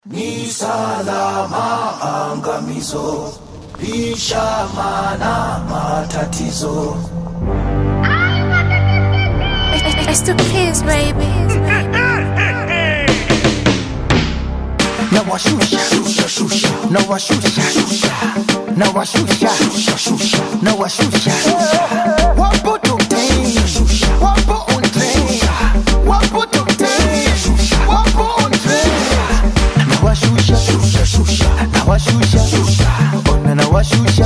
Ni salama angamizo, lishamana matatizo. It's the kids, baby. na washusha Shusha shusha na washusha na washusha na washusha wapo tokten wapo on train wapo tokten wapo on train na washusha na washusha ona na washusha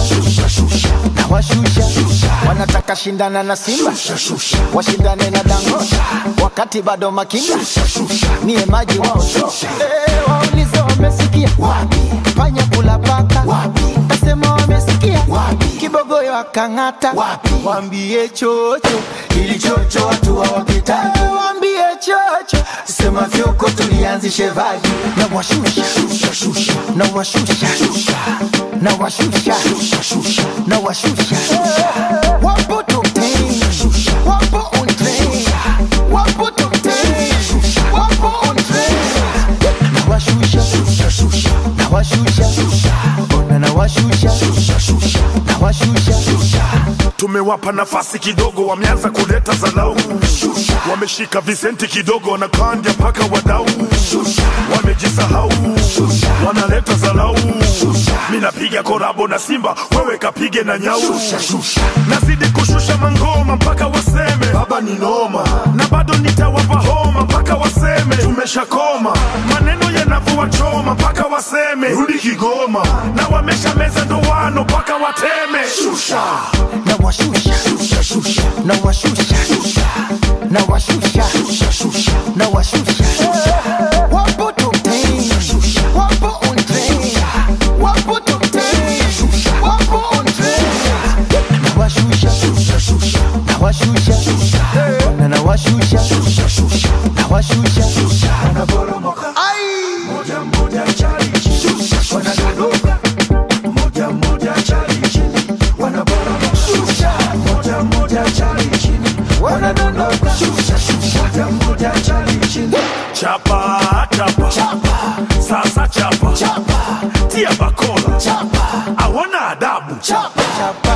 na washusha wanataka shindana na Simba washindane na Dangote wakati bado makinda niye maji wao Eh, waulize wamesikia wapi panya kula paka Wapi? kasema wamesikia Wapi? kibogoyo akang'ata Wapi? wambie chocho ili chocho watu hawapitaki, Eh, wambie chocho sema fyoko tulianzishe vaji. na washusha Shusha shusha na washusha na washusha na washusha wapo tokten wapo on train wapo tokten wapo on train na washusha na washusha ona na washusha na washusha tumewapa nafasi kidogo, wameanza kuleta zalau, wameshika visenti kidogo, wanakandya mpaka wadau, wamejisahau, wanaleta zalau. Mi napiga korabo na Simba, wewe kapige na nyau, nazidi kushusha mangoma mpaka waseme baba ni noma, na bado nitawapa homa mpaka waseme tumeshakoma, maneno yanavua choma mpaka waseme rudi Kigoma, na wamesha meza ndoano mpaka wateme shusha na washusha na washusha na washusha na washusha wapo tokten wapo on train wapo tokten wapo on train na washusha na washusha na na washusha na washusha Wanaporomoka ai moja moja chali chini, wanadondoka moja moja chali chini, wanaporomoka moja moja chali chini, wanadondoka moja moja chali chini. chapa chapa sasa chapa tia bakola Chapa, hawana adabu chapa, chapa